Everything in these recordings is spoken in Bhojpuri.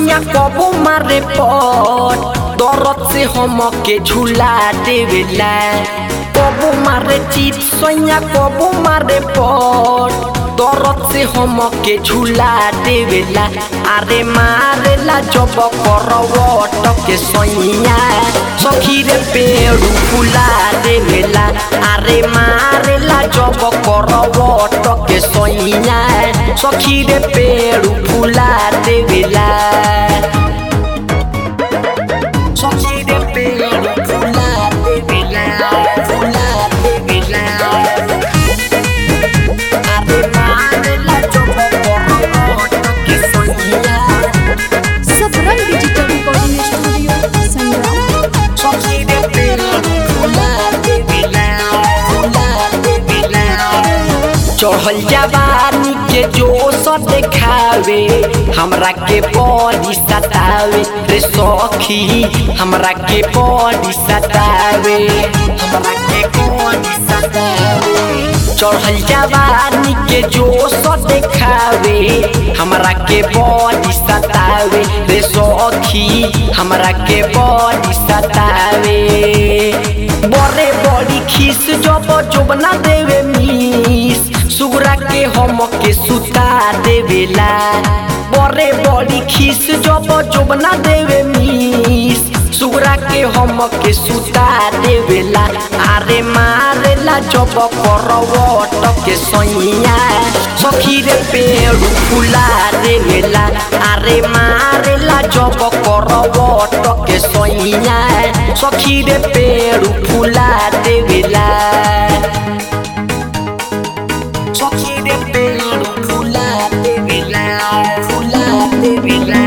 सोया कबो मारे पट दरद से हम के झूला देवेला कबो मारे चित सोया कबो मारे पट दरद से हम के झूला देवेला अरे मारेला जब करवट के सोइया सखी रे पेड़ फुला देवेला अरे मारेला जब करवट के सोइया सखी रे पेड़ फुला देवेला सखी रे पेड़ फुला देवेला फुला देवेला अरे मारेला जब करवट के सोइया Sabrang digital recording studio Sangram सखी रे पेड़ फुला देवेला फुला देवेला चढ़ल जवानी के जोश देखावे हमरा के बड़ी सतावे रे सखी हमरा के बड़ी सतावे हमरा के बड़ी सतावे चढ़ल जवानी के जोश देखावे हमरा के बड़ी सतावे रे सखी हमरा के बड़ी सतावे बड़े बड़ी खीस जब जोबना देवे मीस सुगरा के हम के सुता देवेला बड़े बड़ी खीस जब जोबना देवे मीस सुगरा के हम के सुता देवेला अरे मारेला जब करवट के सैया सखी रे पेड़ फुला देवेला अरे मारेला जब करवट के सैया सखी रे पेड़ फुला देवेला सखी रे पेड़ फुला देवेला फुला देवेला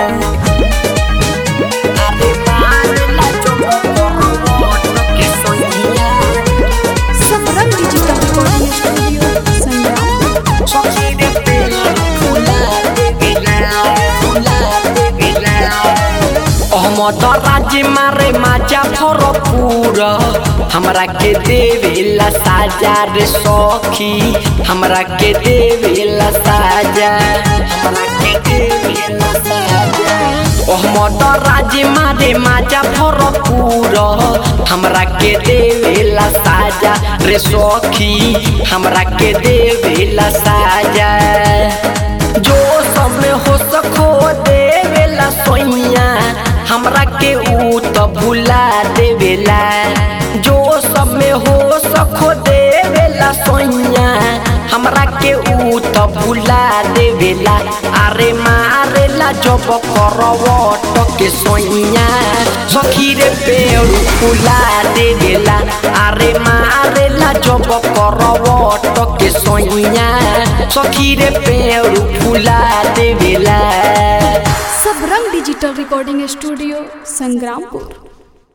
अरे मारेला जब करवट के सैया Sabrang digital recording studio Sangram सखी रे पेड़ फुला देवेला फुला देवेला अहमद राज्य मारे माजा भरपूर हमरा के देवेला साजा रे सखी हमरा के देवेला साजा हमरा के देवेला साजा अहमद राज्य मारे माजा भरपूर हमरा के देवेला साजा रे सखी हमरा के देवेला साजा जो सब में हो सको देवेला सोइया हमरा के ऊ तो भुला देवेला जो सब में हो सको देवेला सोइया हमरा के ऊ तो भुला देवेला अरे मारेला जब करवट के सोइया सखी रे पेड़ फुला देवेला अरे मारेला जब करवट के सोइया सखी रे पेड़ फुला देवेला Sabrang digital recording studio Sangrampur